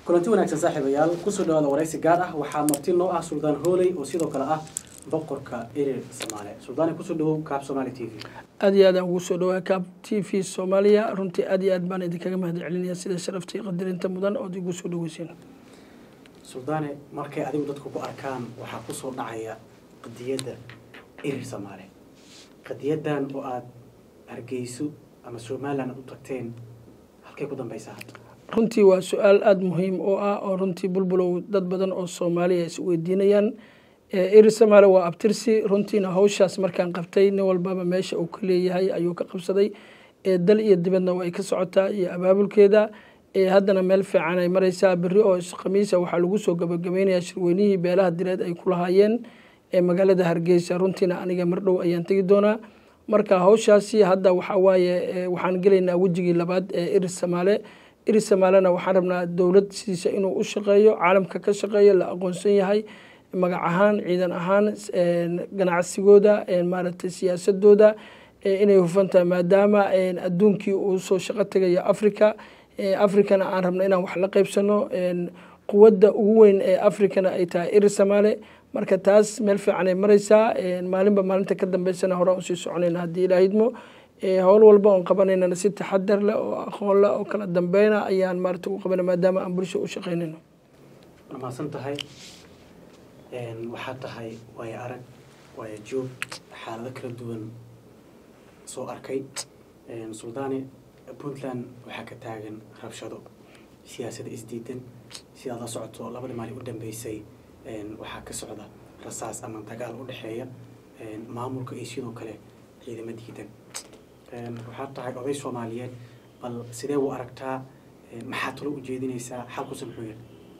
kulanti wanaagsan saaxiibayaal kusoo dhawaada waraysi gaar ah waxaa marti noo ah suldaan hooley oo sidoo kale ah boqorka erer soomaale suldaane kusoo dhawow kaab somaali t v aad iyo aad aan ugu soo dhawaa kaab t v soomaaliya runtii aad iyo aad baan idinkaga mahad celinaya sida sharafta iyo qadarinta mudan ood igu soo dhaweyseen suldaane markay adigu dadku ku arkaan waxaa kusoo dhacaya qadiyadda erer soomaale qadiyadan oo aada hargeyso ama somalilan aad u tagteen halkay ku dambeysaa hadda runtii waa su-aal aada muhiim oo ah oo runtii bulbulow dad badan oo soomaaliya is weydiinayaan eri somaali waa abtirsi runtiina hawshaas markaan qabtay nin walbaba meesha uu ka leeyahay ayuu ka qabsaday dal iyo dibadna way ka socotaa iyo abaabulkeeda haddana meel fiican ay mareysaa beri oo khamiisa waxaa lagu soo gabagabeynaya shirweynihii beelaha direed ay ku lahaayeen magaalada hargeysa runtiina aniga mardhow ayaan tegi doonaa marka hawshaasi hadda waxaa waaye waxaan gelaynaa wejigii labaad ee eri somaale eri somaalena waxaan rabnaa dowlad sidiisa inuu u shaqeeyo caalamka ka shaqeeyo la aqoonsan yahay magac ahaan ciidan ahaan ganacsigooda maaragtay siyaasadooda inay hufan tahay maadaama adduunkii uu soo shaqo tegayo africa africana aan rabno inaan wax la qeybsano quwadda ugu weyn ee africana ay tahay eri somaale marka taas meel fiican ay mareysaa maalinba maalinta ka dambeysana horaan usii soconayna haddii ilaahidmo howl walba oon qabanaynana si taxadar leh oo aqoon leh oo kala dambeyna ayaan maarata u qabana maadaama aan bulsha u shaqeynayno waa mahadsan tahay waxaa tahay waayo arag waayo joog xaalado kala duwan soo arkay suldaane puntland waxaa ka taagan rabshado siyaasada isdiidan sidaad la socoto labadii maalin u dambeysay waxaa ka socda rasaas ama dagaal u dhexeeya maamulka iyo sidoo kale ciidamo diidan waxaad tahay oday soomaaliyeed bal sidee u aragtaa maxaa talo ujeedinaysaa xalkuse muxuu yahay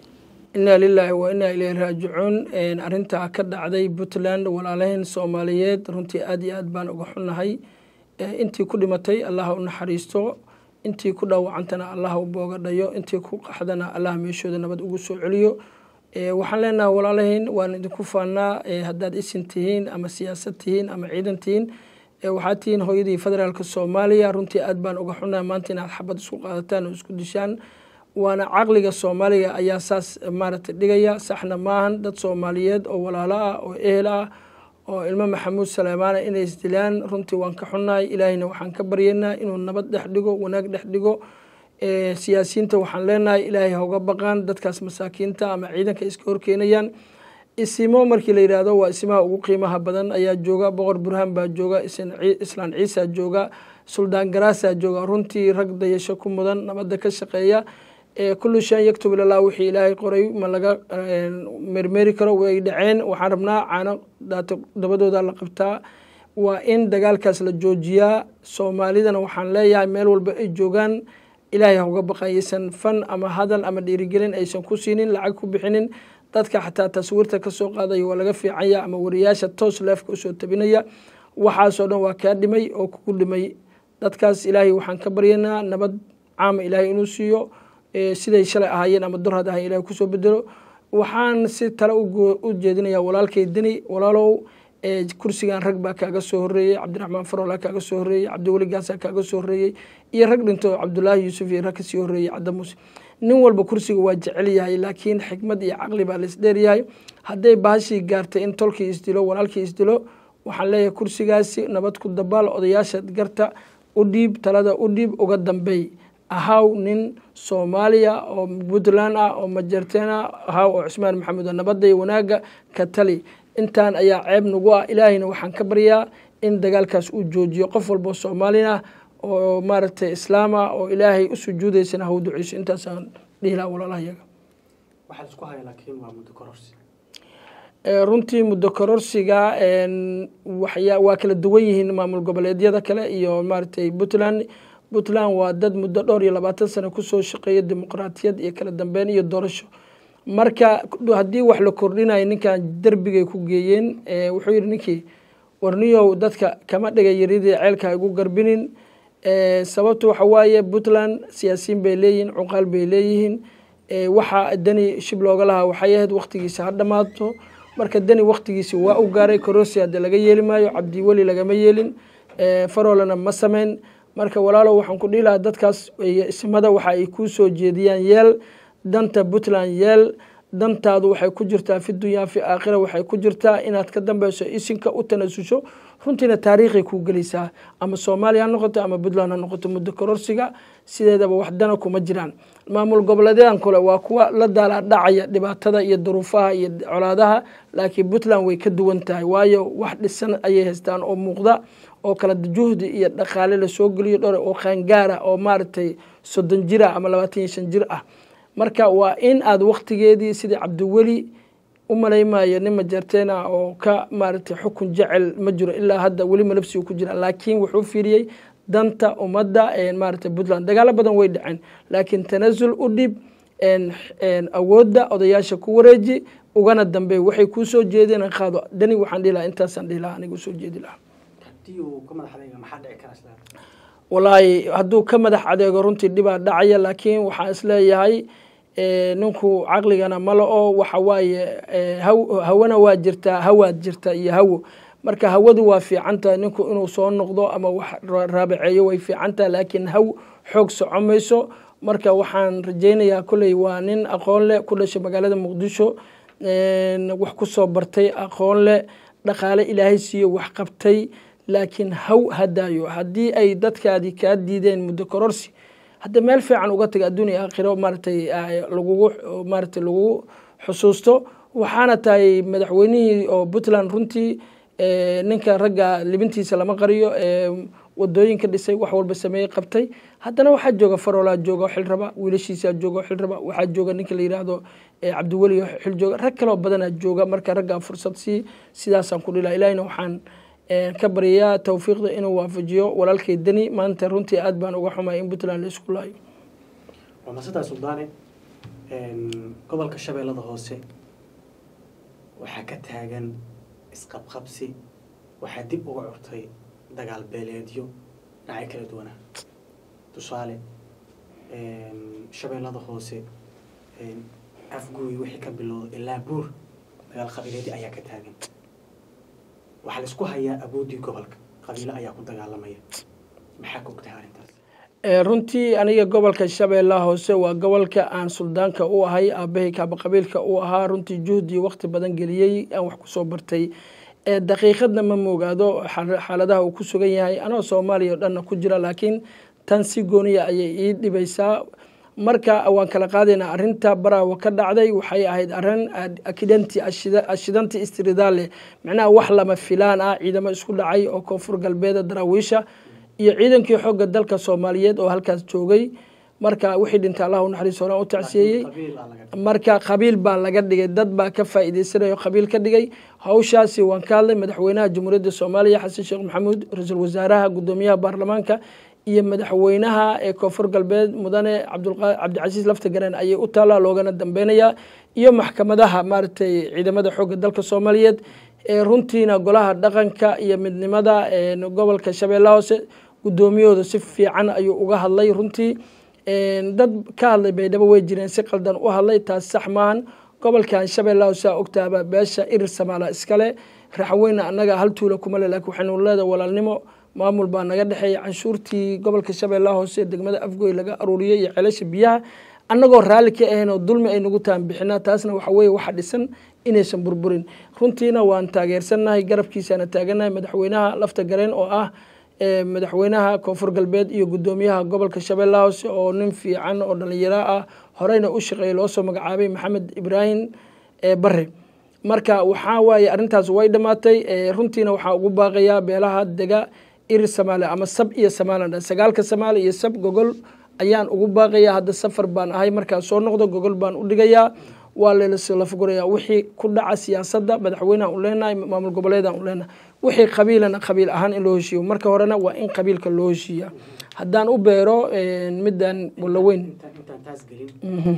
inaa lilaahi wa inaa ilayhi raajicuun arrintaa ka dhacday puntland walaalahayn soomaaliyeed runtii aad iyo aad baan uga xunnahay intii ku dhimatay allaha u naxariisto intii ku dhaawacantana allaha u booga dhayo intii ku qaxdana allaha meeshooda nabad ugu soo celiyo waxaan leenaha walaalahayn waan idinku faanaa haddaad isin tihiin ama siyaasad tihiin ama ciidan tihiin waxaad tihiin hooyadii federaalk soomaaliya runtii aad baan uga xunaha maanta inaad xabad isku qaadataan oo isku dishaan waana caqliga soomaaliga ayaa saas maaragtay dhigaya saxna maahan dad soomaaliyeed oo walaalo ah oo ehel ah oo ilmo maxamuud saleymaana inay isdilaan runtii waan ka xunnahay ilaahayna waxaan ka baryaynaa inuu nabad dhex dhigo wanaag dhex dhigo siyaasiyiinta waxaan leenahay ilaahay hauga baqaan dadkaas masaakiinta ama ciidanka iska horkeenayaan isimo markii la yidhaahdo waa isimaha ugu qiimaha badan ayaa jooga boqor burhaan baa jooga islaan ciisa jooga suldaan garaasaa jooga runtii rag dayasho ku mudan nabadda ka shaqeeya kullu shan yaktub ilallah wixii ilaahay qoray ma laga mermeri karo way dhaceen waxaan rabnaa caano daato dabadooda la qabtaa waa in dagaalkaas la joojiyaa soomaalidana waxaan leeyahay meel walba ay joogaan ilaahay hauga baqayaysan fan ama hadal ama dhiirigelin aysan ku siinin lacag ku bixinin dadka xataa taswiirta kasoo qaadaya waa laga fiicanya ama wariyaasha toos leefka usoo tabinaya waxaasoo dhan waa kaa dhimay oo kugu dhimay dadkaas ilaahay waxaan ka baryanaa nabad caama ilaahay inuu siiyo siday shalay ahaayeen ama durhad ahayen ilahay kusoo bedelo waxaan si tale u jeedinaya walaalkay deni walaalow kursigan rag baa kaaga soo horeeyey cabdiraxmaan farola kaaga soo horeeyey cabdiweli gaasa kaaga soo horeeyey iyo rag dhinto cabdulaahi yuusuf iyo rag kasii horeeyey cadamuuse nin walba kursiga waa jecel yahay laakiin xikmad iyo caqli baa la isdheeryahay hadday baashii gaartay in tolkii isdilo walaalkii isdilo waxaan leeyahay kursigaasi nabad ku dabaal odayaasha garta u dhiib talada u dhiib uga dambeey ahaw nin soomaaliya oo puntland ah oo majarteen ah ahaw oo cusmaan maxamuud nabadda iyo wanaagga ka tali intaan ayaa ceeb nagu ah ilaahayna waxaan ka baryaa in dagaalkaas uu joojiyo qof walboo soomaalina oo maaragtay islaama oo ilaahay u sujuudaysana haw duceyso intaasaan dhihi laha walaalahayaga waxaad isku haya laakiin waa muddo kororsi runtii muddo kororsiga waa kala duwan yihiin maamul goboleedyada kale iyo maaragtay puntland puntland waa dad muddo dhowr iyo labaatan sano kusoo shaqeeya dimuqraatiyad iyo kala dambeyn iyo doorasho marka haddii wax la kordhinayo ninkan derbigay ku geeyeen wuxuu yihi ninkii warniyow dadka kama dhiga yaridii ceelka igu garbinin sababtu waxa waaye puntland siyaasiyiin bay leeyihiin cuqaal bay leeyihiin waxa deni shib looga lahaa waxay ahayd waktigiisa ha dhamaato marka deni waktigiisi waa u gaaray korosi hadde laga yeeli maayo cabdiweli lagama yeelin farolana ma sameyn marka walaalow waxaan ku dhihi lahaa dadkaas ismada waxa ay kuu soo jeediyaan yeel danta puntland yeel dantaadu waxay ku jirtaa fi dunyaa fi aakhira waxay ku jirtaa inaad ka dambeyso isinka u tanasusho runtiina taariikhay kuu gelaysaa ama soomaaliya ha noqoto ama puntland ha noqoto muddo kororsiga sideedaba wax dana kuma jiraan maamul goboleedyadan kale waa kuwa la daala dhacaya dhibaatada iyo duruufaha iyo colaadaha laakiin puntland way ka duwan tahay waayo wax dhisan ayay haystaan oo muuqda oo kala juhdi iyo dhaqaale lasoo geliyo dhore oo qaangaara oo maaragtay soddon jir ah ama labaatan iyo shan jir ah marka waa in aad waktigeedii sidii cabdiweli u malaymayo nin majarteen ah oo ka maaragtay xukun jecel ma jiro ilaa hadda weli malabsigu ku jira laakiin wuxuu fiiriyey danta ummadda maaragtay puntland dagaalo badan way dhaceen laakiin tanasul u dhib awoodda odayaasha ku wareeji ugana dambeey waxay kuu soo jeedeen qaado dani waxaan dhihi lahaa intaasaan dhihi lahaa aniga usoo jeedi lahaa haddii uu ka madax adeega maxaa dhici kara isla walaahi hadduu ka madax adeego runtii dhibaa dhacaya laakiin waxaan isleeyahay ninku caqligana ma la-o waxa waaye hawana waa jirtaa hawaad jirta iyo hawo marka hawadu waa fiican tahay ninku inuu soo noqdo ama wax raabaceeyo way fiican tahay laakiin haw xoog soco mayso marka waxaan rajaynayaa kolley waa nin aqoon leh ku dhashay magaalada muqdisho wax ku soo bartay aqoon leh dhaqaale ilaahay siiyo wax qabtay laakiin haw hadaayo haddii ay dadkaadii kaa diideen muddo kororsi hadda meel fiican uga taga adduunya aakhiro maaratay lagugu maaratay lagugu xusuusto waxaana tahay madaxweynihii oo puntland runtii ninka ragga libintiisa lama qariyo wadooyinka dhisay wax walba sameeyey qabtay haddana waxaa jooga faroolaa jooga xil raba wiilashiisaa jooga xil raba waxaa jooga ninka la yidhaahdo cabdiweli xil jooga rag kaloo badanaa jooga marka raggaa fursad sii sidaasaan ku dhila ilahina waxaan ka baryayaa tawfiiqda inuu waafajiyo walaalkay deni maanta runtii aad baan uga xumay in puntland la isku laayo waa masadaa suldaane gobolka shabeellada hoose waxaa ka taagan isqabqabsi waxaa dib uga curtay dagaal beeleedyo dhinacyo kala duwanaa tusaale shabeellada hoose afguuy wixii ka bilowda ilaa buur dagaal qabiileedyo ayaa ka taagan waxaa la isku hayaa awoodii gobolka qabiilo ayaa ku dagaalamaya maxaa ka ogtahay arrintaas runtii aniga gobolka shabeellaha hoose waa gobolka aan suldaanka u ahay aabahay kaaba qabiilka u ahaa runtii juhdi wakti badan geliyey aan wax kusoo bartay daqiiqadna ma moogaado xaaladaha uu ku sugan yahay anoo soomaaliya o dhanna ku jira laakiin tan si gooniya ayay ii dhibaysaa marka waan kala qaadaynaa arinta baraawo ka dhacday waxay ahayd arin akidanti ashidanti istridaale macnaha wax lama filaan ah ciidamo isku dhacay oo koonfur galbeeda daraawiisha iyo ciidankii xoogga dalka soomaaliyeed oo halkaas joogay marka wixii dhintay allah u naxariis horaan u tacsiyeeyey marka qabiil baa laga dhigay dad baa ka faa'iidaysanayo qabiil ka dhigay hawshaasi waan ka hadlay madaxweynaha jamhuuriyadda soomaaliya xasan sheekh maxamuud ra-iisul wasaaraha guddoomiyaha baarlamaanka iyo madaxweynaha ee koonfur galbeed mudane cabdicasiis lafta gareen ayay u taallaa loogana dambeynayaa iyo maxkamadaha maaragtay ciidamada xoogga dalka soomaaliyeed ee runtiina golaha dhaqanka iyo midnimada gobolka shabeellaha hoose guddoomiyahooda si fiican ayuu uga hadlay runtii dad ka hadlay baydhabo way jireen si qaldan u hadlay taas sax maahan gobolkan shabeellaha hoose ogtaaba beesha irir samaala iskale raxweyna annaga hal tuula kuma le lakin waxaynu leedahay walaalnimo maamul baa naga dhexeeya canshuurtii gobolka shabeellaha hoose degmada afgoy laga aruuriyey iyo ceelasha biyaha annagoo raalli ka ahayn oo dulmi ay nagu taan bixinaa taasna waxa weeye waxa dhisan inaysan burburin runtiina waan taageersannahay garabkiisaana taagannahay madaxweynaha lafta gareen oo ah madaxweynaha koonfur galbeed iyo guddoomiyaha gobolka shabeellaha hoose oo nin fiican oo dhalinyaro ah horeyna u shaqeeyay loo soo magacaabay maxamed ibraahim bare marka waxaa waaye arrintaas way dhammaatay runtiina waxaa ugu baaqayaa beelaha dega iri samaale ama sab iyo somalilan sagaalka samaali iyo sab gogol ayaan ugu baaqayaa hadda safar baan ahay markaan soo noqdo gogol baan u dhigayaa waa lalaafguraya wixii ku dhaca siyaasadda madaxweynehan u leenahay maamul goboleedaan u leenahay wixii qabiilana qabiil ahaan in loo heshiiyo marka horena waa in qabiilka loo heshiiya haddaan u beero middan walaweyn intaan taas gelin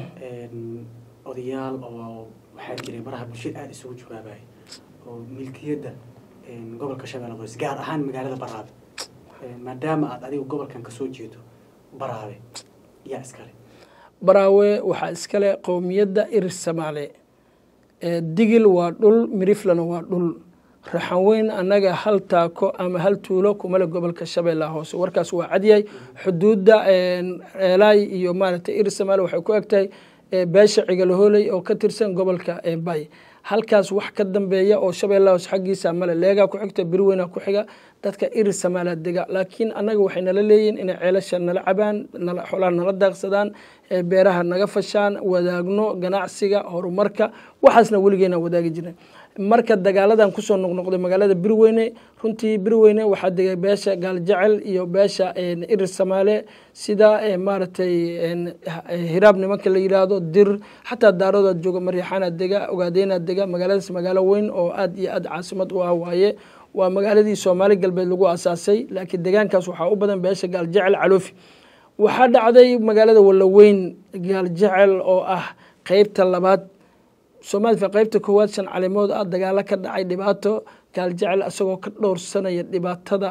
odayaal oo waxaa jiray baraha bulshada aada isugu jawaabaya oo milkiyadda gobolka shabeellada hoose gaar ahaan magaalada baraabe maadaama aad adiga gobolkan kasoo jeedo baraabe yaa iskale baraawe waxaa iskale qowmiyadda irir samaale digil waa dhul miriflana waa dhul raxanweyn annaga hal taako ama hal tuulo kumale gobolka shabeellaha hoose warkaas waa cadyahay xuduudda eelaay iyo maaragtay irir samaale waxay ku egtahay beesha cigalahooley oo ka tirsan gobolka bay halkaas wax ka dambeeya oo shabeellahaas xaggiisa male leegaa ku xigta birweyna ku xiga dadka iri samaala dega laakiin annaga waxay nala leeyihin inay ceelasha nala cabaan xoolaha nala daaqsadaan beeraha naga fashaan wadaagno ganacsiga horumarka waxaasna weligeena wadaagi jiren marka dagaaladan kusoo noqnoqday magaalada birweyne runtii birweyne waxaa degay beesha gaaljecel iyo beesha irir samaale sida maaragtay hiraab nimanka la yidhaahdo dir xataa daarooda jooga maryaxaana dega ogaadeena dega magaaladaas magaalo weyn oo aad iyo aad caasimad u ah waaye waa magaaladii soomaali galbeed lagu asaasay laakiin deegaankaas waxaa u badan beesha gaaljecel caloofi waxaa dhacday magaalada walaweyn gaaljecel oo ah qeybta labaad soomaalia qeybta koowaad shan calimood ah dagaalo ka dhacay dhibaato gaaljecel isagoo ka dhowrsanaya dhibaatada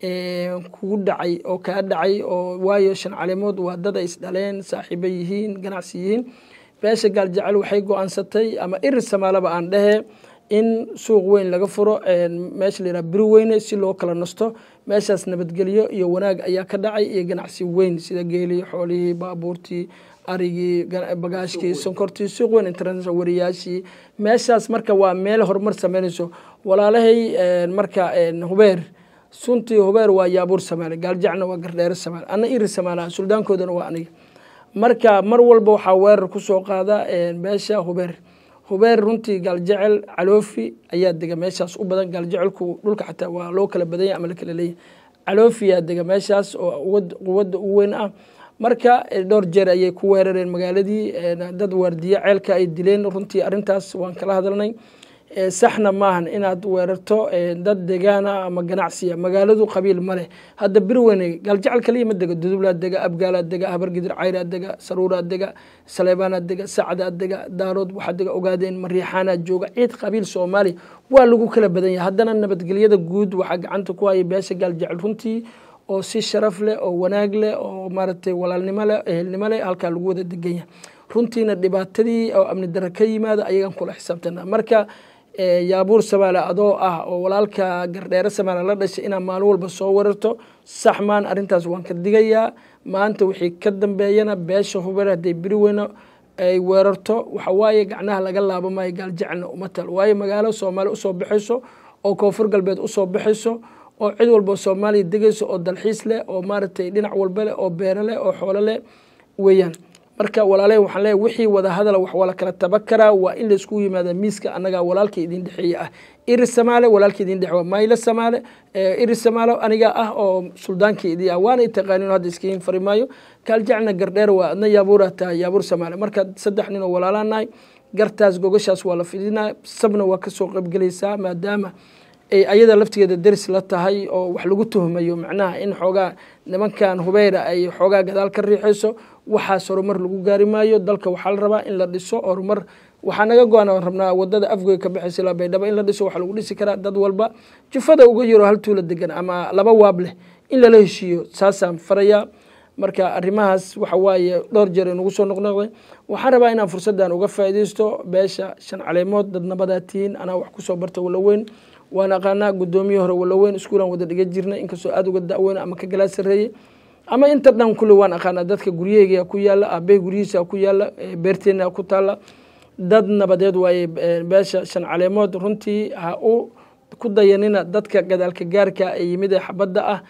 kugu dhacay oo kaa dhacay oo waayo shan calimood waa dad ay isdhaleen saaxiibo yihiin ganacsi yihiin beesha gaaljecel waxay go-aansatay ama iri samaalaba aan dhehe in suuq weyn laga furo meesha layidhaha biri weyne si loo kala nasto meeshaas nabadgelyo iyo wanaag ayaa ka dhacay iyo ganacsi weyn sida geelii xoolihii baabuurtii arigii bagaashkii sonkortii suuq weyn international wariyaashii meeshaas marka waa meel horumar sameynayso walaalahay marka hubeer suntii hubeer waa yaabuur samaale gaaljacna waa gardheere samaale ana iri samaalaha suldaankoodana waa aniga marka mar walba waxaa weerar kusoo qaada beesha hubeer hubeer runtii gaaljecel caloofi ayaa dega meeshaas u badan gaaljecelku dhulka xataa waa loo kala badanya ama la kala leeyahy caloofiyaa dega meeshaas oo quwadda u weyn ah marka dhowr jeer ayay ku weerareen magaaladii dad waardiye ceelka ay dileen runtii arintaas waan kala hadalnay saxna maahan inaad weerarto dad degaana ama ganacsiya magaaladu qabiil ma leh hadda birweyne gaaljecel kaliya ma dega dudublaa dega abgaalaa dega habargidir cayraa dega saruuraa dega saleebaanaa dega sacdaa dega daarood waxaa dega ogaadeen mariixaanaa jooga ciid qabiil soomaaliya waa lagu kala badan yahay haddana nabadgelyada guud waxaa gacanta ku haya beesha gaaljecel runtii oo si sharaf leh oo wanaag leh oo maaragtay walaalnimo leh ehelnimo leh halkaa lagu wada degan yahay runtiina dhibaatadii oo amni daro ka yimaada ayagan kula xisaabtana marka yaabuur samaale adoo ah oo walaalka gardheere samaale la dhashay inaad maalin walba soo wararto sax maan arrintaas waan ka digayaa maanta wixii ka dambeeyana beesha hubeer hadday beri weyno ay weerarto waxa waaye gacnaha laga laabo maayo gaaljecalna uma tal waayo magaalo soomaali usoo baxayso oo koonfur galbeed usoo baxayso oo cid walba soomaaliya degayso oo dalxiis leh oo maaragtay dhinac walba leh oo beero leh oo xoolo leh weeyaan marka walaaley waxaan leeyahy wixii wada hadala wax waa la kala taba karaa waa in laiskugu yimaada miiska annagaa walaalka idin dhexeeye ah iri samaale walaalka idin dhexe waa maylo samaale iri samaale aniga ah oo suldaanka idii ah waana taqaanin hadda iskiin fari maayo kaaljacna gardheer waa adna yaabuura tahay yaabuur samaale marka saddex nin oo walaalaan nahay gartaas gogashaas waa la fidinaa sabna waa kasoo qaybgelaysaa maadaama ay ayada laftigeeda deris la tahay oo wax lagu tuhmayo macnaha in xoogaa nimankan hubeyra ay xoogaa gadaal ka riixayso waxaas horumar lagu gaari maayo dalka waxaa la rabaa in la dhiso horumar waxaa naga go-an rabnaa wadada afgoy ka baxaysa ilaa baydhabo in la dhiso waxaa lagu dhisi karaa dad walba jufada uga yaro hal tuula degan ama laba waab leh in lala heshiiyo saasaan farayaa marka arrimahaas waxa waaye dhowr jeer inugu soo noqnoqday waxaan rabaa inaan fursaddan uga faa'iidaysto beesha shan caleemood dad nabadaa tihiin anaa wax kusoo barta walaweyn waan aqaanaa guddoomiye hore walaweyn iskuulaan wada dhiga jirnay inkastoo aada uga daweyn ama ka galaa sareeyey ama inta dhan kulle waan aqaanaa dadka guryaheyga ku yaala aabey guryihiisa ku yaala beerteena ku taala dad nabadeed waaye beesha shan caleemood runtii ha u ku dayanina dadka gadaalka gaarka ee yimid ee xabadda ah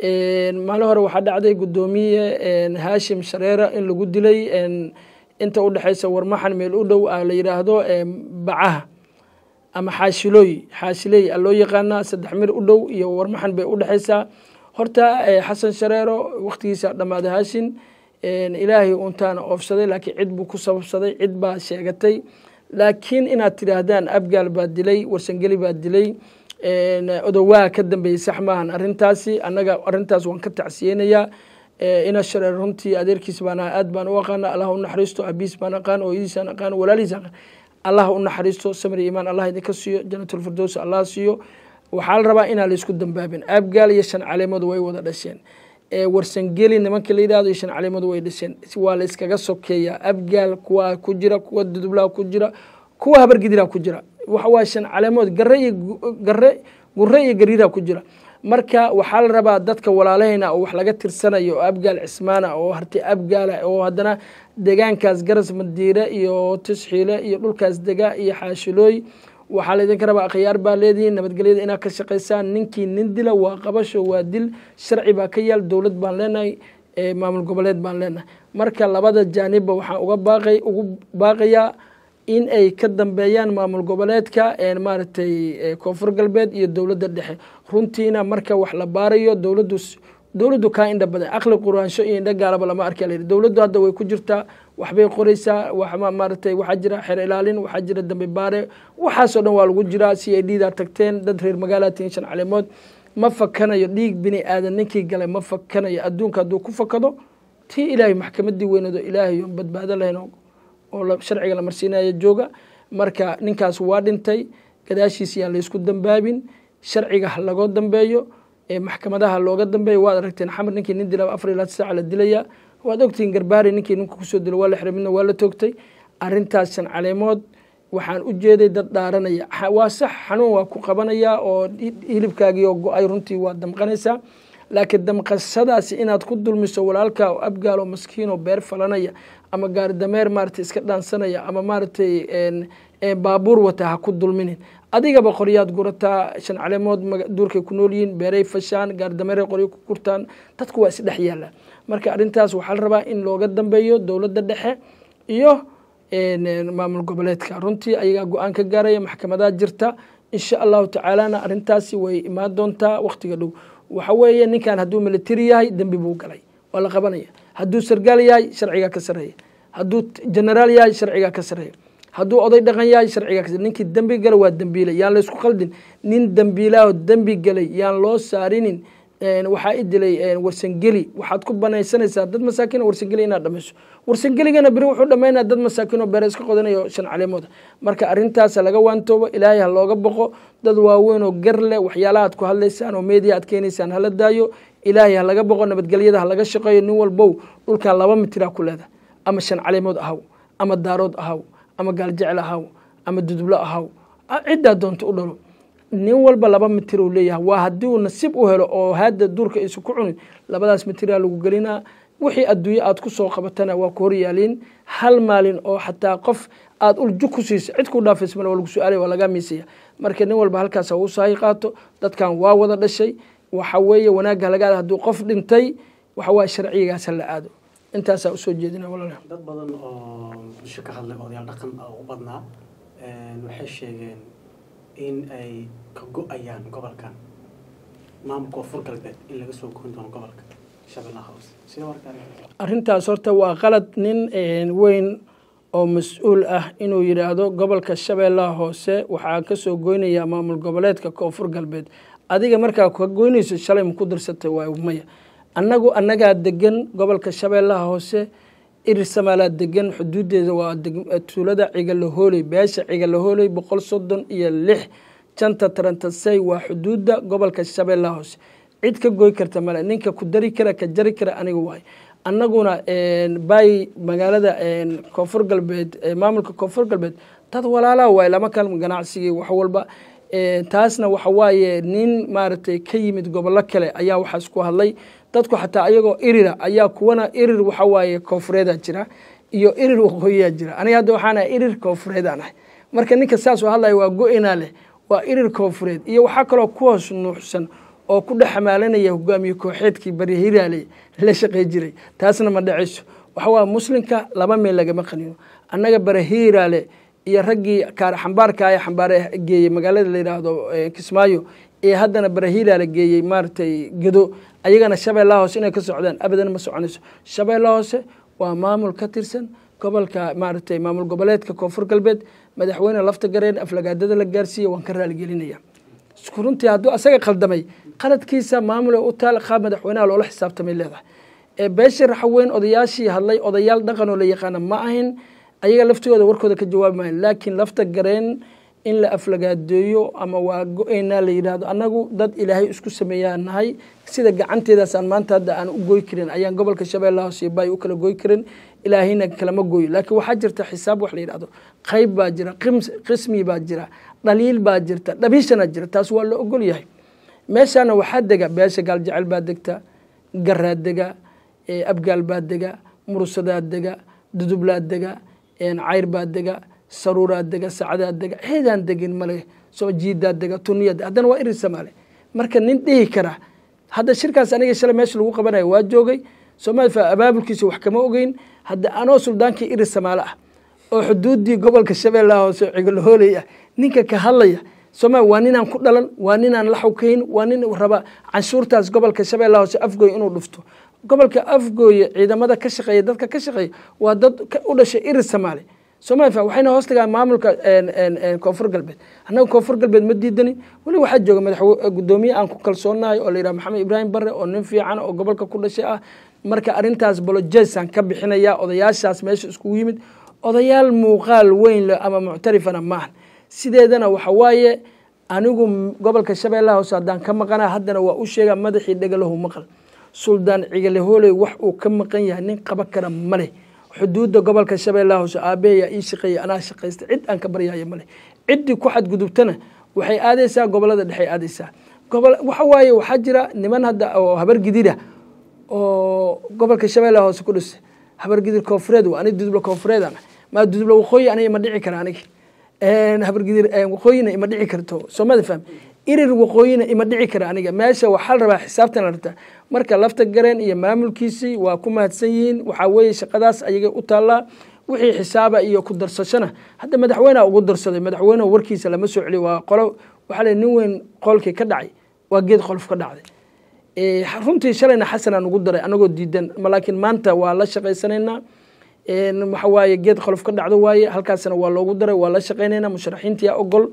maalin hore waxaa dhacday guddoomiye haashim shareera in lagu dilay inta udhexaysa warmaxan meel u dhow la yidhaahdo bacaha ama xaashilooy xaashiley a loo yaqaanaa saddex mir u dhow iyo warmaxan bay udhexaysaa horta xasan shareero waktigiisa dhammaaday haashin ilaahay untaana oofsaday laakiin cid buu ku sababsaday cid baa sheegatay laakiin inaad tidhaahdaan abgaal baa dilay warsangeli baa dilay odowaa ka dambeeyey sax maahan arintaasi annaga arintaas waan ka tacsiyeynayaa ina shareer runtii adeerkiis baan aad baan u aqaana allah u naxariisto abiis baan aqaan ooyadiisaan aqaan walaalihiis aqaan allah u naxariisto samri imaan allah idinka siiyo janatulfirdows allah siiyo waxaa la rabaa inaan laisku dambaabin abgaal iyo shan caleemood way wada dhasheen warsangeli nimanka la yidhahdo iyo shan caleemood way dhasheen waa la iskaga sokeeyaa abgaal kuwa ku jira kuwa dudublaa ku jira kuwa habargidira ku jira waxa waa shan caleemood gare iyo gare gure iyo gariiraa ku jira marka waxaa la rabaa dadka walaalahayna oo wax laga tirsanayo oo abgaal cismaana oo harti abgaala oo haddana deegaankaas garas madiire iyo tisxiile iyo dhulkaas dega iyo xaashilooy waxaa laydinka rabaa akhyaar baa leedihiin nabadgelyada inaad ka shaqaysaan ninkii nin dila waa qabasho waa dil sharci baa ka yaal dowlad baan leenahay maamul goboleed baan leenahay marka labada jaanibba waxaan uga baaqay ugu baaqayaa in ay ka dambeeyaan maamul goboleedka maaragtay koonfur galbeed iyo dowladda dhexe runtiina marka wax la baarayo dowladdu dowladdu kaa indha badan aqli quraansho iyo indha gaalaba lama arka la yidhi dowladdu hadda way ku jirtaa waxbay qoraysaa wax maaragtay waxaa jira xeer ilaalin waxaa jira dambe baare waxaasoo dhan waa lagu jiraa c i d daa tagteen dad reer magaalaa tihin shan caleemood ma fakanayo dhiig bini aadan ninkii galay ma fakanayo adduunka hadduu ku fakado tii ilaahay maxkamadii weyneedo ilaahay oon badbaado lahayn oo sharciga la marsiinaya jooga marka ninkaas waa dhintay gadaashiis yaan laysku dambaabin sharciga ha lagoo dambeeyo maxkamadaha looga dambeeyo waad aragteen xamar ninkii nin dila afar ilaa saaca la dilaya waad ogtihiin garbaari ninkii ninka kusoo dilo waa la xiray midna waa la toogtay arrintaas shan caleemood waxaan u jeeday dad dhaaranaya waa sax xanuun waa ku qabanayaa oo hilibkaagii oo go-ay runtii waa damqanaysaa laakiin damqashadaasi inaad ku dulmiso walaalka oo abgaal oo maskiin oo beer falanaya ama gaari dameer maaragtay iska dhaansanaya ama maaragtay baabuur wata ha ku dulminin adigaba qoryaad gurataa shan caleemood duurkay ku nool yihiin beeray fashaan gaari dameeray qoryo ku gurtaan dadku waa isdhex yaalla marka arrintaas waxaa la rabaa in looga dambeeyo dowladda dhexe iyo maamul goboleedka runtii ayagaa go-aan ka gaaraya maxkamadaa jirta insha allahu tacaalana arrintaasi way imaan doontaa wakhtiga dhow waxa weeye ninkan hadduu military yahay dembi buu galay waa la qabanaya hadduu sargaal yahay sharcigaa ka sareeya hadduu generaal yahay sharcigaa ka sareeya hadduu oday dhaqan yahay sharcigaa ka ninkii dembi gala waa dembiile yaan laysku khaldin nin dembiilaaho dembi galay yaan loo saarinin waxaa i dilay warsangeli waxaad ku banaysanaysaa dad masaakiin warsangeli inaad dhamayso warsangeligana beri wuxuu dhamaynaa dad masaakiin oo beere iska qodanayo shan caleemooda marka arrintaasa laga waantoobo ilaahay ha looga boqo dad waaweyn oo gar leh waxyaalaha ad ku hadlaysaan oo media aad keenaysaan hala daayo ilaahay ha laga boqo nabadgelyada ha laga shaqeeyo nin walbow dhulkan laba mitira ku leeda ama shan caleemood ahaw ama daarood ahaw ama gaaljecel ahaw ama dudublo ahaw ciddaa doonta u dhalo nin walba laba mitir uu leeyahay waa haddii uu nasiib u helo oo hadda duurka aysan ku cunin labadaas mitiraa lagu gelinaa wixii adduunye aad ku soo qabatana waa ku horyaaliin hal maalin oo xataa qof aad ulju ku siiso cid ku dhaafaysa male waa lagu su-aalay waa lagaa miisaya marka nin walba halkaas ha uu saahi qaato dadkan waa wada dhashay waxa weeye wanaagga halagaada hadduu qof dhintay waxa waye sharcigaas ha la aado intaasaa usoo jeedina walaal dad badan oo muqdisho ka hadlay odayaal dhaqan u badnaa waxay sheegeen in ay ka go-ayaan gobolkan maamulka koonfur galbeed in laga soo goyn doono gobolka shabeellaha hoose sida markaa arrintaas horta waa qalad nin weyn oo mas-uul ah inuu yidhaahdo gobolka shabeellaha hoose waxaa kasoo goynayaa maamul goboleedka koonfur galbeed adiga markaa ka goynayso shalay ma ku dirsatay waa maya annagu annagaa degan gobolka shabeellaha hoose irir samaalaa degan xuduudeeda waa tuulada cigalahooley beesha cigalahooley boqol soddon iyo lix janta tarantasey waa xuduudda gobolka shabeellaha hoose cid ka goy karta male ninka ku dari kara ka jari kara aniga waay annaguna bay magaalada koonfur galbeed maamulka koonfur galbeed dad walaalaha waay lama kal ganacsigii wax walba taasna waxa waaye nin maaragtay ka yimid gobollo kale ayaa waxaas ku hadlay dadku xataa ayagoo irira ayaa kuwana irir waxa waaye koonfureeda jira iyo irir waqooyiyaa jira aniga hadda waxaan ahay irir koonfureedaan ahay marka ninka saas u hadlaya waa go-inaa leh waa irir koonfureed iyo waxaa kaloo ku hoos nuuxsan oo ku dhex xamaalanaya hogaamiye kooxeedkii bari hiraale la shaqey jiray taasna ma dhacayso waxa waa muslimka laba meel lagama qanino annaga bare hiraale iyo raggii kaar xambaarka ee xambaare geeyey magaalada la yidhaahdo kismaayo ee haddana barahiila la geeyey maaragtay gedo ayagana shabeellaha hoose inay ka socdaan abadan ma soconayso shabeellaha hoose waa maamul ka tirsan gobolka maaragtay maamul goboleedka koonfur galbeed madaxweyne lafta gareen aflagaadada la gaarsiiya waan ka raaligelinaya runtii hadduu asaga khaldamay qaladkiisa maamul u taal qaab madaxweynaha loola xisaabtamay leedahay beesha raxweyn odayaashii hadlay odayaal dhaqan oo la yaqaana ma ahin ayaga laftooda warkooda ka jawaabi maayo laakiin lafta gareen in la aflagaadeeyo ama waa go-eynaa la yidhaahdo annagu dad ilaahay isku sameeyaa nahay sida gacanteedaasaan maanta hadda aan u goy karin ayaan gobolka shabeellaha hoose bay u kala goy karin ilaahayna kalama gooyo laakiin waxaa jirta xisaab wax la yidhahdo qayb baa jira qismi baa jira dhaliil baa jirta dhabiishana jira taas waa la ogol yahay meeshaana waxaa dega beesha gaaljecel baa degta garaa dega abgaal baa dega murusadaa dega dudublaa dega cayr baa dega saruuraa dega sacdaa dega heedaan degin male soo jiidaa dega tuniya haddana waa iri samaale marka nin dhihi kara hadda shirkaas aniga shalay meesha lagu qabanayo waa joogay soomaalia abaabulkiisa wax kama ogeyn hadda anoo suldaankii iri samaale ah oo xuduudii gobolka shabeellaha hoose cigolahooley ah ninka ka hadlaya soomaalia waa ninaan ku dhalan waa ninaan la xawkayn waa nin raba canshuurtaas gobolka shabeellaha hoose afgooy inuu dhufto gobolka afgooye ciidamada ka shaqeeya dadka ka shaqeeya waa dad u dhashay iri samaale somalia waxayna hoos tagaan maamulka koonfur galbeed annaga koonfur galbeed ma diidanin weli waxaa jooga madax gudoomiye aan ku kalsoonahay oo la yidhaha maxamed ibraahim barre oo nin fiican oo gobolka ku dhashay ah marka arrintaas bolojesaan ka bixinaya odayaashaas meesha iskugu yimid odayaal muuqaal weyn leh ama muctarifana maahan sideedana waxa waaye anigu gobolka shabeellaha hoose haddaan ka maqana haddana waa u sheega madaxii dhegalahu maqal suldaan cigalehooley wax uu ka maqan yahay nin qaba kara ma leh xuduudda gobolka shabeellaha hoose aabaheyaa ii shaqeeya anaa shaqaysta cid aan ka baryaayo male ciddii ku xadgudubtana waxay aadaysaa gobolada dhexey aadaysaa gobol waxa waaye waxaa jira niman hadda oo habargidira oo gobolka shabeellaha hoose ku dhisa habargidir koonfureed waa ani dudubla koonfureed aan maa dudubla waqooyi aniga ima dhici kara aniga habargidir waqooyina ima dhici karto soomada faham irir waqooyina ima dhici kara aniga meesha waxaa la rabaa xisaabtan la rabtaa marka lafta gareen iyo maamulkiisii waa ku mahadsan yihiin waxaa weeye shaqadaas ayagay u taallaa wixii xisaaba iyo ku darsashana hadda madaxweyneha ugu darsaday madaxweyneha warkiisa lama soo celiyo waa qolo waxaa le nin weyn qolkii ka dhacay waa geed qolof ka dhacday runtii shalayna xasanaan ugu daray anagoo diidan laakiin maanta waa la shaqaysanaynaa waxa waaye geed qolof ka dhacdo waaye halkaasna waa loogu daray waa la shaqaynaynaa musharaxiintiyaa ogol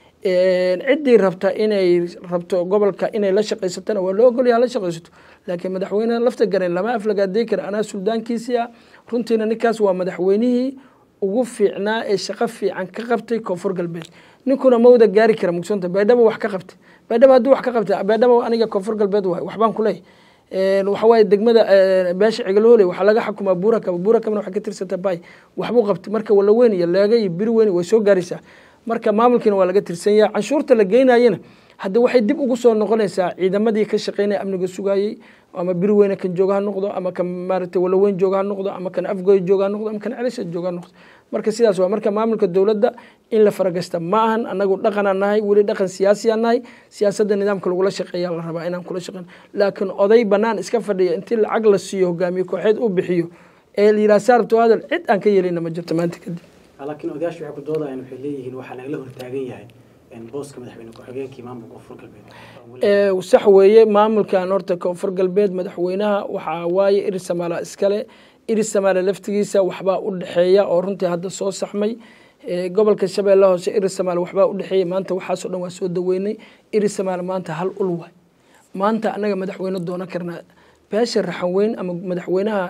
ciddii rabta inay rabto gobolka inay la shaqaysatana waa loo ogolya la shaqaysato laakiin madaxweyne lafta garen lama aflagaadey kara anaa suldaankiisii ah runtiina ninkaas waa madaxweynihii ugu fiicnaa ee shaqo fiican ka qabtay koonfur galbeed ninkuna mawda gaari kara mugsanta baydhabo wax ka qabtay baydhabo hadduu wax ka qabtay baydhabo aniga koonfur galbeed waay waxbaan kuleeyahy waxa waaye degmada beesha cigalhooley waxaa laga xukumaa buurakaba buurakabana waxay ka tirsanta bay waxbuu qabtay marka wala weyn iyo leega iyo biri weyn way soo gaaraysaa marka maamulkiina waa laga tirsan yaha canshuurta la geynayena hadda waxay dib ugu soo noqonaysaa ciidamadii ka shaqeynaya amniga sugayey ama biri weyne kan jooga ha noqdo ama kan maaragtay walaweyn jooga ha noqdo ama kan afgoy jooga ha noqdo ama kan celisha jooga ha noqdo marka sidaas waa marka maamulka dowladda in la faragasta ma ahan anagu dhaqanaan nahay weli dhaqan siyaasiyaan nahay siyaasadda nidaamka lagula shaqeeya la rabaa inaan kula shaqeyn laakiin oday banaan iska fadhiya intii lacag la siiyo hogaamiye kooxeed uu bixiyo ee la yidhaha saarabto hadal cid aan ka yeelina ma jirto maanta kadib laakiin odayaashu waxay ku doodayaan waxay leeyihiin waxaa nagala hortaagan yahay booska madaxweyne ku-xigeenkii maamulka koonfur galbeed sax weeye maamulkan horta koonfur galbeed madaxweynaha waxaa waaye iri samaala iskale iri samaale laftigiisa waxbaa u dhexeeya oo runtii hadda soo saxmay gobolka shabeelle hoose iri samaale waxbaa u dhexeeya maanta waxaasoo dhan waa soo daweynay iri samaale maanta hal ul waay maanta annaga madaxweyne doonan karnaa beesha raxan weyn ama madaxweynaha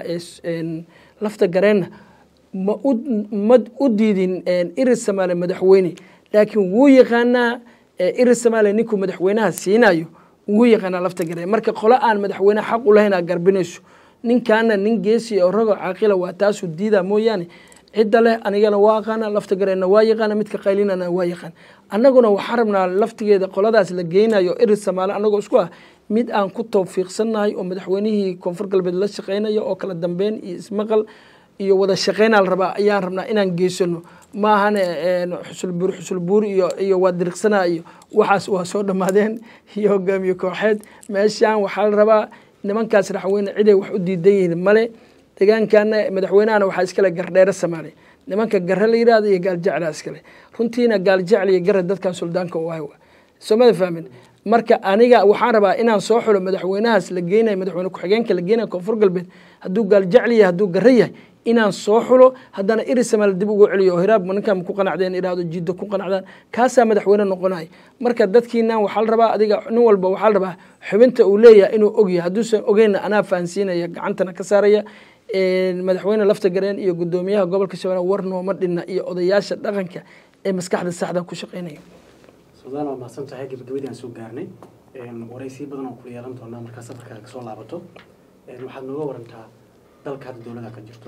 lafta gareenna ma ma u diidin iri samaale madaxweyne laakiin wuu yaqaanaa iri samaale ninkuu madaxweynaha siinayo wuu yaqaanaa lafta gareen marka qolo aan madaxweyneha xaq u lahayn aa garbinayso ninkaana nin geesi oo rago caaqila waa taasuu diidaa mooyaane cidda leh anigana waa aqaana lafta gareenna waa yaqaana midka qaylinana waa yaqaan annaguna waxaan rabnaa laftigeeda qoladaas la geynayo iri samaale annagoo isku ah mid aan ku tawfiiqsannahay oo madaxweynihii koonfur galbeed la shaqeynayo oo kala dambeyn iyo ismaqal iyo wada shaqeynaa la rabaa ayaan rabnaa inaan geysano maahane xusulbuur xusulbuur iyo iyo waa diriqsanaa iyo waxaas waa soo dhammaadeen iyo hogaamiye kooxeed meeshaan waxaa la rabaa nimankaas raxweyne ciday wax u diidan yihiin male deegaankana madaxweynahana waxaa iskale gardheere samaale nimanka garre la yidhahdo iyo gaaljeclaa iskale runtiina gaaljecel iyo garre dadkan suldaanka u ahay soomada fahmin marka aniga waxaan rabaa inaan soo xulo madaxweynahaas la geynayo madaxweyne ku-xigeenka la geynayo koonfur galbeed hadduu gaaljecel yahay hadduu garre yahay inaan soo xulo haddana iri samaal dib ugu celiyo oo hiraab ninkaan ku qanacdeen idhaahdo jiddo ku qanacdaan kaasaa madaxweyne noqonaya marka dadkiinan waxaa la rabaa adiga nin walba waxaa la rabaa xubinta uu leeyahay inuu ogyahay hadduusan ogeynna anaa fahansiinaya gacantana ka saaraya madaxweyne lafta gareen iyo gudoomiyaha gobolka shabeelle war nooma dhinna iyo odayaasha dhaqanka ee maskaxda saxda ku shaqeynaya suldaan waa mahadsan tahay gabagabadii aan soo gaarnay waraysiyo badan oo kula yeelan doonaa markaa safarkaaga kasoo laabato waxaad nooga warantaa dalka hadda dowlada ka jirto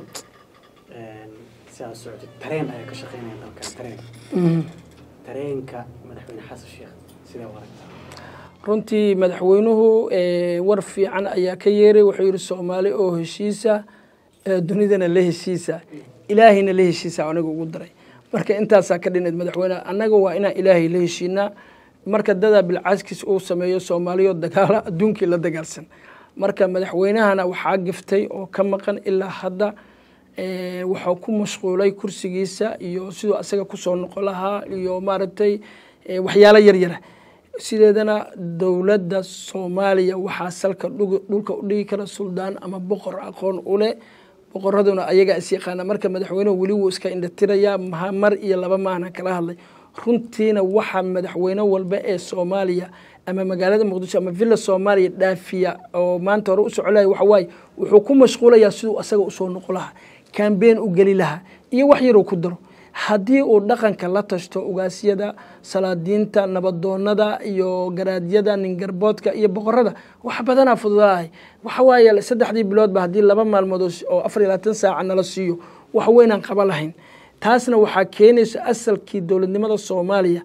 si aad socotid tareen ayaa ka shaqeynaya dalkan tareen tareenka madaxweyne xasan sheekh sidee u aragtaa runtii madaxweynuhu war fiican ayaa ka yeeray wuxuu yihi soomaali oo heshiisa dunidana la heshiisa ilaahayna la heshiisa aniga ugu daray marka intaasaa ka dhinayd madaxweyneha annaga waa inaan ilaahay la heshiinaa marka dadaa bilcaaskiis uu sameeyo soomaaliyo dagaala adduunkii la dagaalsan marka madaxweynahana waxaa giftay oo ka maqan ilaa hadda waxuu ku mashquulay kursigiisa iyo siduu asaga kusoo noqon lahaa iyo maaragtay waxyaalo yaryara sideedana dowladda soomaaliya waxaa salka dhulka u dhigi kara suldaan ama boqor aqoon u leh boqoraduna ayagaa is yaqaana marka madaxweynuhu weli wuu iska indhatirayaa mar iyo laba maahna kala hadlay runtiina waxaa madaxweyne walba ee soomaaliya ama magaalada muqdisho ama villa soomaaliya dhaafiya oo maanta hore u socolaya waxawaaye wuxuu ku mashquulayaa siduu asaga usoo noqo lahaa kambeen u geli lahaa iyo wax yaruu ku daro haddii uu dhaqanka la tashto ugaasyada salaadiinta nabadoonada iyo garaadyada ningarboodka iyo boqorada wax badanaa fududahay waxawaaye saddexdii biloodba haddii laba maalmood oo afar iyo labaatan saaca nala siiyo wax weynaan qaba lahayn taasna waxaa keenaysa asalkii dowladnimada soomaaliya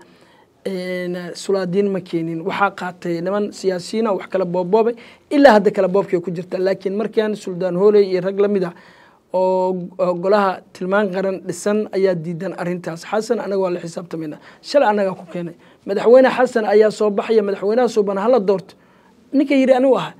sulaadiin ma keenin waxaa qaatay niman siyaasiyiina wax kala boobboobay ilaa hadda kala boobkay ku jirta laakiin markaan suldaan hooley iyo rag lamid ah oo golaha tilmaan qaran dhisan ayaa diidan arintaas xasan anaga waa la xisaabtamayna shalay annagaa ku keenay madaxweyne xasan ayaa soo baxaya madaxweynaha suuban hala doorto ninka yidhi anigu ah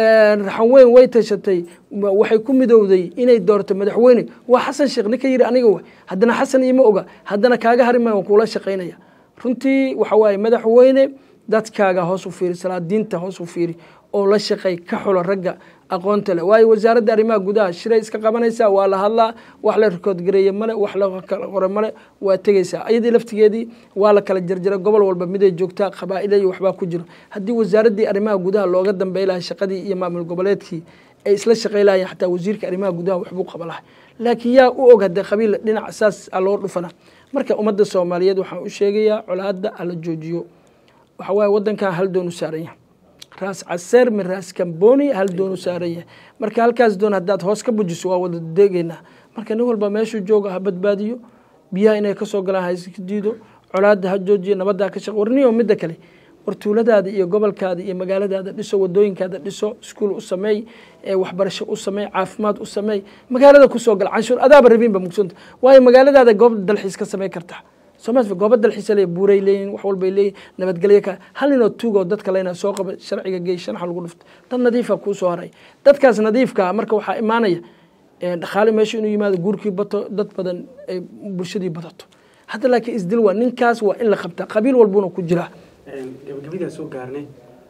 raxan weyn way tashatay waxay ku midowday inay doorto madaxweyne waa xasan sheekh ninka yidhi aniga wa haddana xasan iima oga haddana kaaga harimay waan kuula shaqaynaya runtii waxa waaye madaxweyne dadkaaga hoos u fiiri salaadiinta hoos u fiiri oo la shaqay ka xulo ragga aqoonta leh waayo wasaaradda arrimaha gudaha shiray iska qabanaysaa waa la hadlaa wax la rikood gareeye male wax la kala qore male waa tegeysaa ayadii laftigeedii waa la kala jarjaray gobol walba miday joogtaa qabaa'ila iyo waxbaa ku jiro haddii wasaaraddii arrimaha gudaha looga dambey lahay shaqadii iyo maamul goboleedkii ay isla shaqay lahayeen xataa wasiirka arrimaha gudaha waxbuu qaba lahay laakiin yaa u og haddee qabiil dhinac saas a loo dhufana marka ummadda soomaaliyeed waxaan u sheegayaa colaadda hala joojiyo waxa waaye waddankan hal doon u saaran yahay raas caseer min raas kamboni hal doon u saaran yahay marka halkaas doon haddaad hoos ka bujiso waa wada deegeynaa marka nin walba meeshuu jooga ha badbaadiyo biyaha inay kasoo galaan ha iska diido colaadda ha joojiyo nabaddaa ka shaq warniyo midda kale war tuuladaada iyo gobolkaada iyo magaaladaada dhiso wadooyinkaada dhiso iskuul u sameey waxbarasho u sameey caafimaad u sameey magaalada kusoo gal canshuur adaaba rabinba mugsanta waayo magaaladaada goob dalxiis ka samey kartaa somalia gooba dalxiisa le buuray leeyihin wax walbay leeyihin nabadgelyo ka hal ninoo tuugoo dadka leyna soo qaba sharciga gey shanaxa lagu dhufto dad nadiifa kuu soo haray dadkaas nadiifkaa marka waxaa imaanaya dhaqaale meesha inuu yimaado guurkii bato dad badan ay bulshadii badato hadda laakiin isdil waa ninkaas waa in la qabtaa qabiil walbuna ku jiraa gabagabadaa soo gaarnay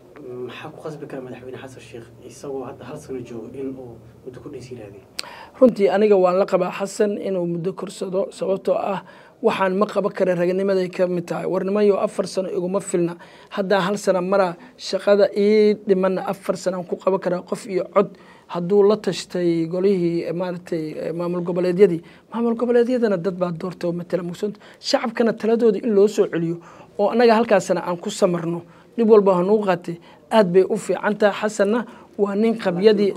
maxaa ku qasbi kara madaxweyne xasan sheekh isagoo hadda hal sano joogo in uu muddo kordhiis yiraahday runtii aniga waan la qabaa xasan inuu muddo korsado sababtoo ah waxaan ma qaban kara raganimaday ka mid tahay warnimayo afar sano iguma filna haddaa hal sana maraa shaqada ii dhimanna afar sanaan ku qaban karaa qof iyo cod hadduu la tashtay golihii maaragtay maamul goboleedyadii maamul goboleedyadana dad baa doorta oo matala mugsanta shacabkana taladoodii in loo soo celiyo oo annaga halkaasna aan ku samarno dhib walba hanuu qaatay aad bay u fiican tahay xasanna waa nin qabyadii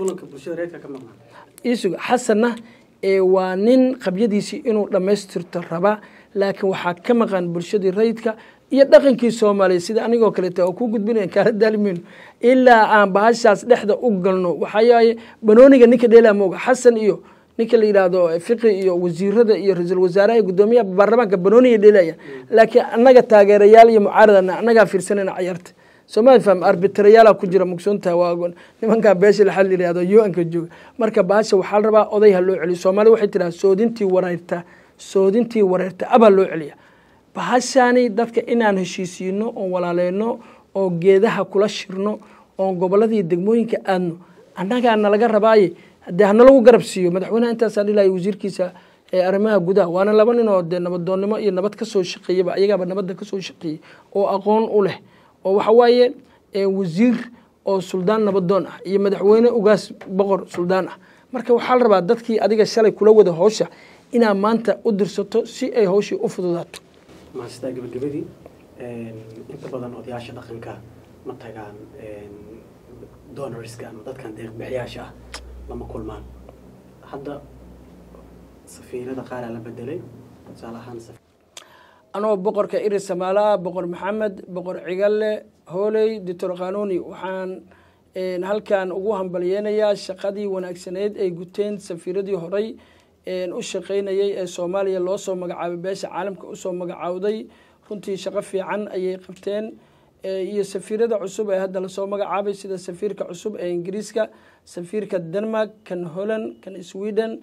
isuga xasanna waa nin qabyadiisii inuu dhammaystirto rabaa laakiin waxaa ka maqan bulshadii rayidka iyo dhaqankii soomaaliya sida anigoo kaleeta oo ku gudbinayan kaala daalimayno ilaa aan bahashaas dhexda u galno waxaayaye banooniga ninka dheelaa mooga xasan iyo ninka la yidhaahdo fiqi iyo wasiirada iyo ra-iisul wasaaraha iyo guddoomiyaha baarlamaanka banooniga dheelaya laakiin annaga taageerayaal iyo mucaaradana annagaa fiirsanayna cayarta soomali faham arbitrayaala ku jira mugsoonta waa nimankan beesha laxal yidhahdo u-anka jooga marka bahasha waxaa la rabaa oday ha loo celiyo soomaalida waxay tiraa soodintii wareerta soodintii wareerta abaa loo celiya bahashani dadka inaan heshiisiino oon walaaleyno oo geedaha kula shirno oon goboladii degmooyinka aadno annagaa nalaga rabaaye dee hanalagu garab siiyo madaxweynaha intaasaa dhilaya wasiirkiisa ee arrimaha gudaha waana laba nin oo dee nabadoonnimo iyo nabad kasoo shaqeeyaba ayagaaba nabadda kasoo shaqeeyey oo aqoon u leh oo waxa waaye wasiir oo suldaan nabadoon ah iyo madaxweyne ugaas boqor suldaan ah marka waxaa la rabaa dadkii adiga shalay kula wada howsha inaad maanta u dirsato si ay howshii u fududaato maastaa gabagabadii inta badan odayaasha dhaqanka ma tagaan donorska ama dadkan deeqbixiyaasha ah lama kulmaan hadda safiirada qaaraa la bedelay tusaale ahaan anoo boqorka iri samaala boqor maxamed boqor cigalle hooley doctor qanuuni waxaan halkan ugu hambalyeynayaa shaqadii wanaagsaneyd ay guteen safiiradii horey u shaqaynayay ee soomaaliya loo soo magacaabay beesha caalamka usoo magacaawday runtii shaqo fiican ayay qabteen iyo safiirada cusub ee hadda lasoo magacaabay sida safiirka cusub ee ingiriiska safiirka denmark kan holland kan sweden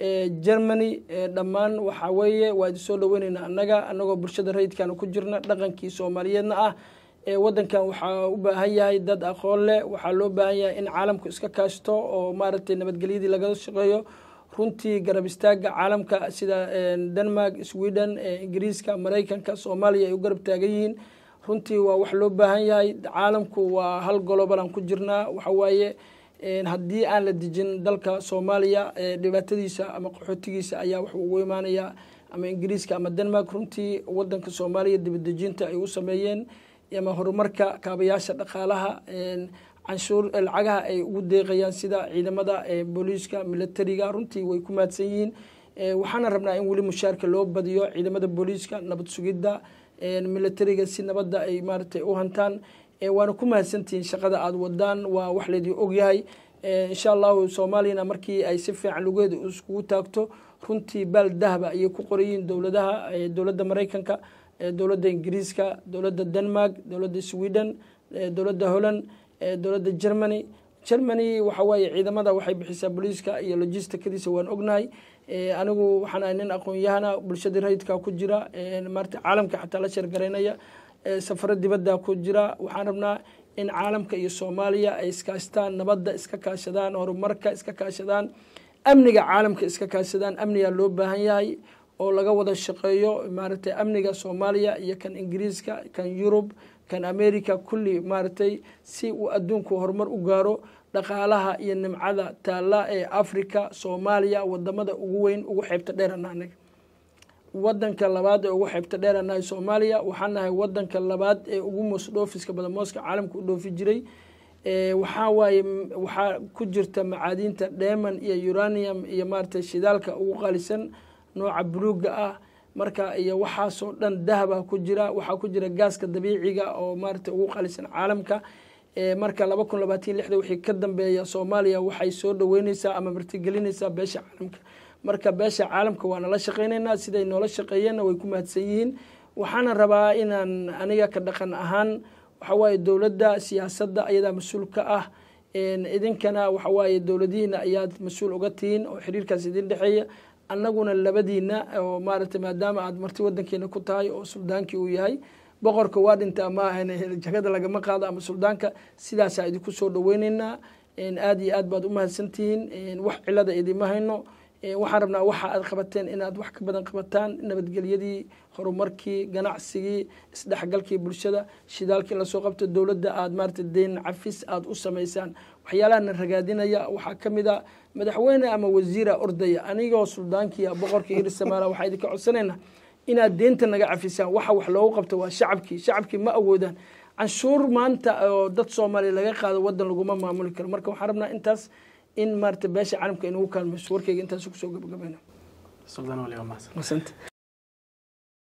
germany dhammaan waxaa weeye waa idi soo dhaweyneynaa annaga annagoo bulshada rayidkana ku jirna dhaqankii soomaaliyeedna ah wadankan waxaa u baahan yahay dad aqoon leh waxaa loo baahan yahay in caalamku iska kaashto oo maaragtay nabadgelyadii laga shaqeeyo runtii garab istaaga caalamka sida denmark sweden ingiriiska maraykanka soomaaliya ay u garab taagan yihiin runtii waa wax loo baahan yahay caalamku waa hal golobalan ku jirnaa waxawaaye haddii aan la dejin dalka soomaaliya dhibaatadiisa ama qaxootigiisa ayaa wax ugu imaanaya ama ingiriiska ama denmark runtii wadanka soomaaliya dibadejinta ay u sameeyeen ama horumarka kaabayaasha dhaqaalaha canshuur lacagaha ay ugu deeqayaan sida ciidamada booliiska militariga runtii way ku mahadsan yihiin waxaana rabnaa in weli mushaarka loo badiyo ciidamada booliiska nabad sugidda militariga si nabadda ay maaragtay u hantaan waana ku mahadsantihiin shaqada aada wadaan waa wax laydin ogyahay insha allahu soomaaliyana markii ay si fiican lugeeda iskugu taagto runtii baal dahaba ayay ku qorayiin dowladaha dowladda maraykanka dowladda ingiriiska dowladda denmark dowladda sweden dowladda holland dowladda germany germany waxa waaye ciidamada waxay bixisaa booliiska iyo logisticadiisa waan ognahay anigu waxaan ahay nin aqoon-yahana bulshadii rayidka ku jira maarata caalamka xataa la sheergaraynaya safaro dibadda ku jira waxaan rabnaa in caalamka iyo soomaaliya ay iskaashtaan nabadda iska kaashadaan horumarka iska kaashadaan amniga caalamka iska kaashadaan amnigaa loo baahan yahay oo laga wada shaqeeyo maaragtay amniga soomaaliya iyo kan ingiriiska kan yurub kan america kulli maaragtay si uu adduunku horumar u gaaro dhaqaalaha iyo nimcada taalla ee africa soomaaliya wadamada ugu weyn ugu xeybta dheerana anaga wadanka labaad ee ugu xeybta dheeranahay soomaaliya waxaan nahay wadanka labaad ee ugu moos dhoofiska badan mooska caalamka u dhoofi jiray waxaa waaye waxaa ku jirta macaadiinta dheman iyo uranium iyo maaragtay shidaalka ugu qaalisan nooca buluuga ah marka iyo waxaasoo dhan dahaba ku jira waxaa ku jira gaaska dabiiciga oo maaragtay ugu qaalisan caalamka marka laba kun labaatan lixda wixii ka dambeeya soomaaliya waxay soo dhaweyneysaa ama martigelinaysaa beesha caalamka marka beesha caalamka waa nala shaqeyneynaa siday noola shaqeeyeenna way ku mahadsan yihiin waxaana rabaa inaan aniga ka dhaqan ahaan waxawaaye dowladda siyaasadda ayadaa mas-uul ka ah idinkana waxawaaye dowladihiina ayaad mas-uul uga tihiin oo xiriirkaas idin dhexeeya annaguna labadiina oo maaragtay maadaama aad marti wadankeena ku tahay oo suldaankii uu yahay boqorka waa dhintaa ma ahan jagada lagama qaado ama suldaanka sidaasaa idinku soo dhaweyneynaa aada iyo aad baad u mahadsantihiin wax cilada idima hayno waxaan rabnaa waxa aad qabateen inaad wax ka badan qabataan nabadgelyadii horumarkii ganacsigii isdhexgalkii bulshada shidaalkii lasoo qabto dowladda aad maarata deyn cafis aada u samaysaan waxyaalahana ragaadinaya waxaa ka mid a madaxweyne ama wasiira ordaya anigoo suldaankiia boqorkii hiri samaala waxaa idinka codsanaynaa inaad deynta naga cafisaan waxa wax loogu qabto waa shacabkii shacabkii ma awoodaan canshuur maanta oo dad soomaaliya laga qaado wadan laguma maamuli karo marka waxaan rabnaa intaas in maarata beesha caalamka inugu kaalmayso warkeyga intaas kusoo gabagabayna suldaan wali waa mahadsan